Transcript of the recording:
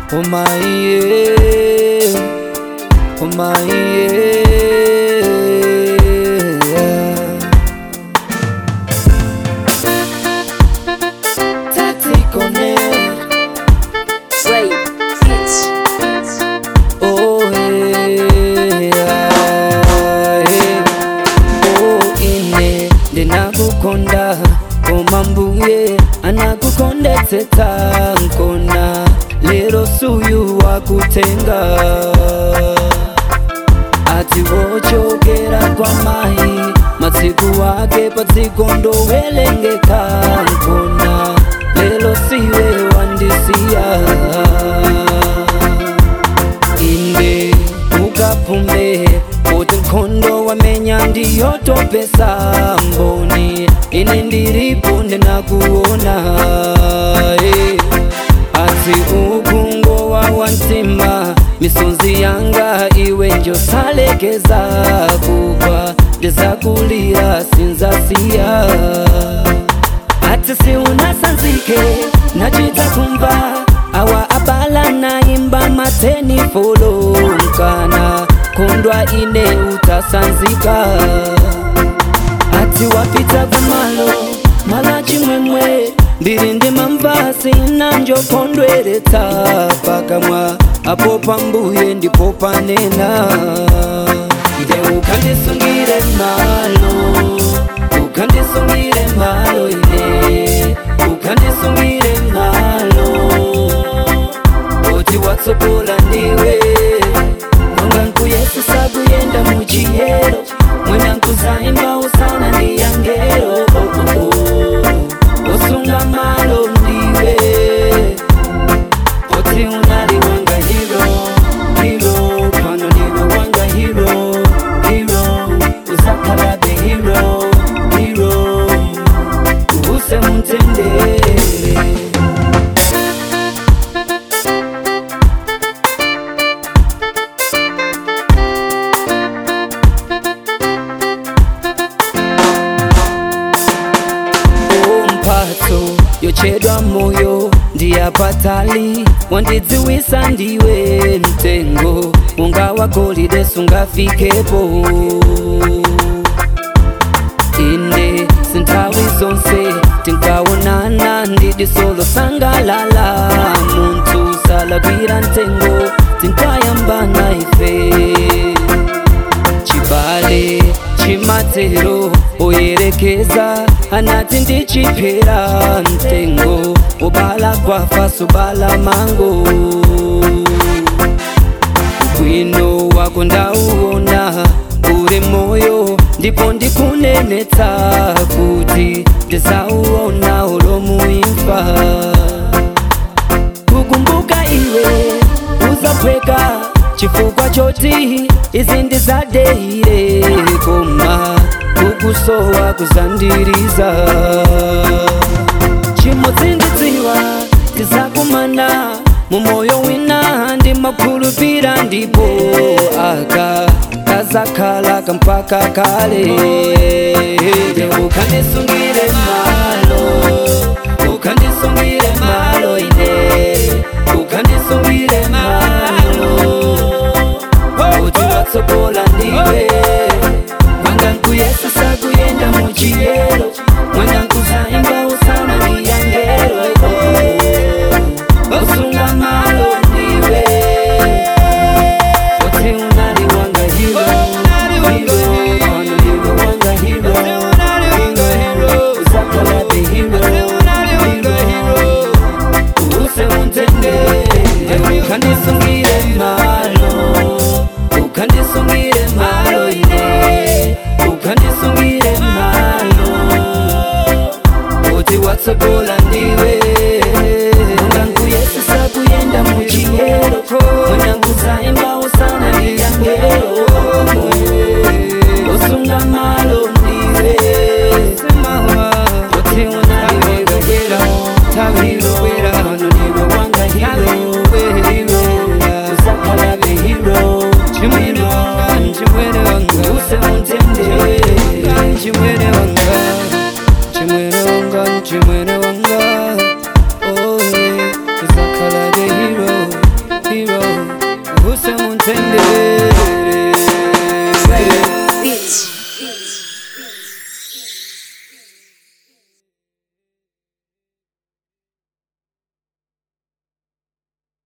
oh my yeah, oh my yeah. Tactical net, Ray Hits. oh yeah, yeah. oh ine ndinakukonda koma mbuye anakukondetsetsa nkona lero suyu wakutenga ati wochokera kwa mai matsiku wake padziko ndowerengeka nkona lelo siwe wandisiya inde ukaphume kuti nkhondo wamenya ndiyotopesa mboni ine ndiripo ndinakuona eh. ati ukungowa wantima misonzi yanga iwe njosalekeza kugwa ndizakulira sinzasiya ati si unasanzike nachita kumva awa abala naimba mateni folo mkana kondwa ine utasanzika ati wapita kumalo mala chimwemwe ndiri ndi mamvasi nanjokondweretsa pakamwa apo pambuye ndipo panena nde ukandisungire malo ukandisungire malo ine ukandisungire malo oti watsogola ndiwe nonga nkuyesisa kuyenda muchiyero mwina nkuzaimba usana ndiyangero oh, oh, oh. osunga malo ndiwe oti unali wanga hiro hiro pano ndiwe wanga hiro hiro uzakalabe hiro hiro use mutendere mphatso yochedwa moyo ndiyapatali wandidziwisa ndiwe mtengo unga wagolide sungafikepo inde sinthawi zonse tinkaonana ndidi solo sangalala munthu salagwira mtengo tinkayambana ife chibale chimatero oyerekeza anati ndichipera mtengo ubala kwafa subala mango bwino wako ndauona uri moyo ndipo ndikunenetsa kuti ndizauona ulomuimfa kukumbuka iwe uzapweka chifukwa choti izi ndizadeire koma kukusowa kuzandiriza chimodzi ndidziwa tizakumana mumoyo wina ndimakhulupira ndipo aka kazakhala kampaka kale Nde ukandisungire malo ukandisungire malo ine ukandisungire malo kuti watsogola ndiwe mwanga nkuyesesa kuyenda muchiyero mwanga nkuzaimba usana ndiyangero osunga malo ndiwe kuti unali wanga hiro hiro pano ndiwe wanga hiro hiro uzakalabe hiro hiro use untendere ukandisungire malo ukandisungire malo ine ukandisungire malo kuti watsogola ndiwe unganguyesisa kuyenda muchiyero mwina nguzaimba usana ndiyangero osunga malo ndiwe kuti unaiwegagera taviro pano ndiwe wanga hiro hiro uzakalabe hiro chimwene wanga chimwene wanga use untendere chimwene wanga chimwene wanga chimwene wanga